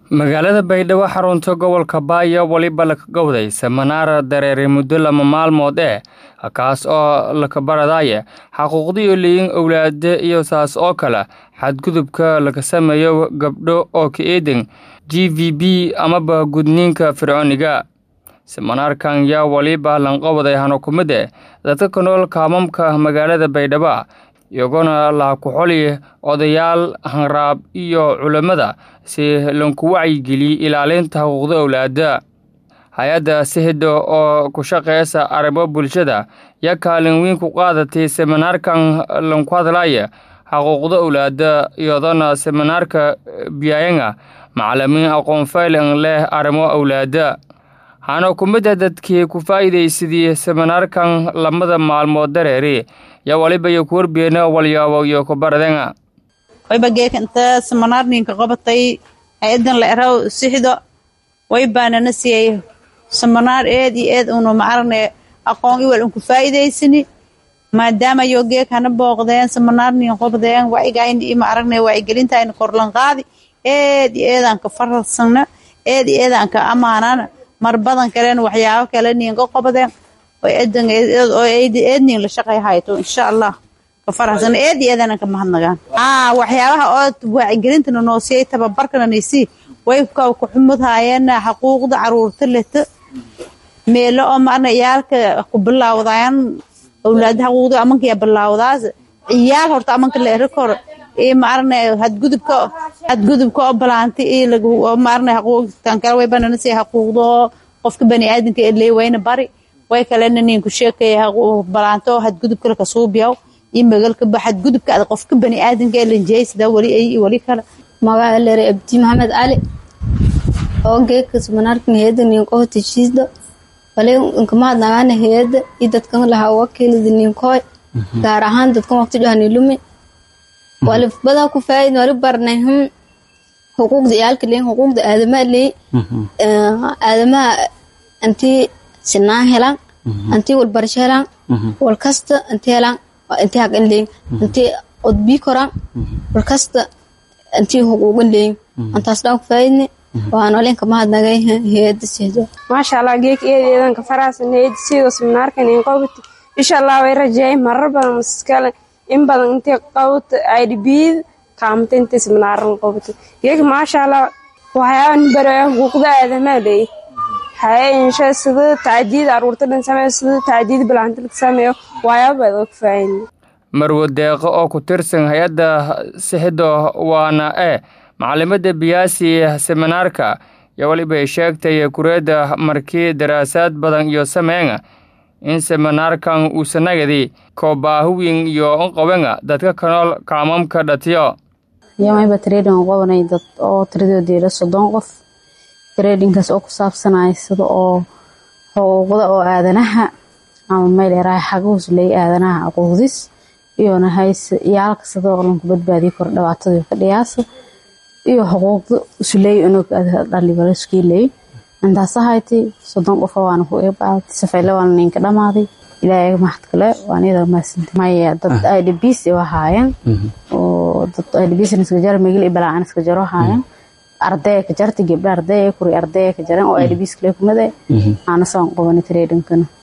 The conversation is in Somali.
magaalada baydhabo xarunta gobolka baayo weliba laka gowday seminaar dareere muddo lama maalmood eh kaas oo laka baradaaye xaquuqdiyo leeyin owlaade iyo saas oo kale xadgudubka laga sameeyo gabdho oo ka eedan g v b amaba gudniinka fircooniga seminaarkan yaa weliba lanqowaday hanukumide dadka ka nool kaamamka magaalada baydhabo iyagona laha ku-xoli odayaal hanraab iyo culammada si lanku wacyigeliye ilaalinta xuquuqda owlaada hay-adda sihida oo ku shaqeysa arrimo bulshada yaa kaalin weyn ku qaadatay seminaarkan lanku hadlaya xuquuqda owlaada iyadona seminaarka biyayanga macalimiin aqoon faylan leh arrimo owlaada hana kumida dadkii ku faa'iidaysadii seminaarkan lamada maalmood dareeri yaa waliba iyo kuwarbeena walyaabo iyo kubaradenga wayba geeka inta seminaarninka qabatay hay-adan la eraw sixdo way baanana siiyay seminaar eed iyo eed unu macarane aqoon iwal unku faa'iidaysani maadaama yo geek hana booqdeen seminaarnin qobdeen wacigayn i maaragne wacigelintayna korlan qaadi eed iyo eedaan ka faralsana eed iyo eedaan ka amaanana mar badan kalen waxyaabo kale ninka qobdeen eednin la shaqay hayto insha allah ka faraxsan eed iyo eedana ka mahadnagaan waxyaabaha oo waacigelintana noosiyay tababarkana naysi way ka kuxumud haayeen xaquuqda caruurta leta meelo oo maarna ciyaalka ku bilaawdayaan awlaada xaquuqda amanka bilaawdaas ciyaal horta amanka la eri koro iyo maarna hadgudubka hadgudubka oo balaantay iyo lagu maarna xaquuqtan kale way banana si xaquuqda oo qofka bani aadamka ee leewayna bari way kalena ninku sheekaya balaanto hadgudubka laka suubiyaw iyo magalka ba hadgudubka ad qofka bani aadamka ee lanjeysada wali ay wali kale magaca leere abdi maxamed cali oo geeka seminaarkan heeda ninko heshiisda wali inkamaad nagaana heeda iyo dadkan lahaa wakiilada ninkooy gaar ahaan dadkan waqti dhahani lumi wali badaa ku faa'id wali barnay hum xuquuqda ciyaalka leeyin xuquuqda aadamaha leey aadamaha intii sinaan helaan intii walbarasho helaan walkasta intii helaan intii haqan leeyin intii odbii koraan walkasta intii xuquuqan leeyin intaas dhaan ku faa'idne waan olinka mahadnagay heeda sihdo maasha allah geek eedeedanka faraasan heeda sidoo seminaarkan in qowbati insha allah way rajeeyay marar badan maskale in badan intii qowbta idbid kaamta intii seminaaran qowbati geek maasha allah waxyaaban baraya xuquuqda aadamaha leeyahy haye insha sida tacdiid aruurta dhan sameeyo sida tacdiid bilaanta la sameeyo waxyaaba baad og faahin marwo deeqo oo ku tirsan hay-adda sixido waana e macalimada biyaasi seminaarka yaa walibay sheegtay kureedda markii daraasaad badan iyo sameenga in seminaarkan uusanagadi koobaahuwin iyo nqobenga dadka kanool kaamamka dhatiyo yamayba trading qobanay dad oo tiradoodiila soddon qof tradingkaas oo ku saabsanaya sida oo xuquuqda oo aadanaha ama meel eraha xaguhus leey aadanaha aquuqdis iyona hayse iyaalka sida oo lanku badbaadiyo kor dhibaatadii ka dhiyaasa iyo xuquuqda usuleey unog dhalibalaskiileey intaasa hayti soddon qofa waana ku eebaatay safayla waana ninka dhamaaday ilaahay mahad kale waan iyada mahadsanti maya dad idbs waa haayeen oo dad idbs iska jara migil iyo balaacan iska jaro haayeen ardaya ka jarta gabdha ardaya kuri ardaya ka jaran oo idbs kale kumada aana saan qabanay tradingkana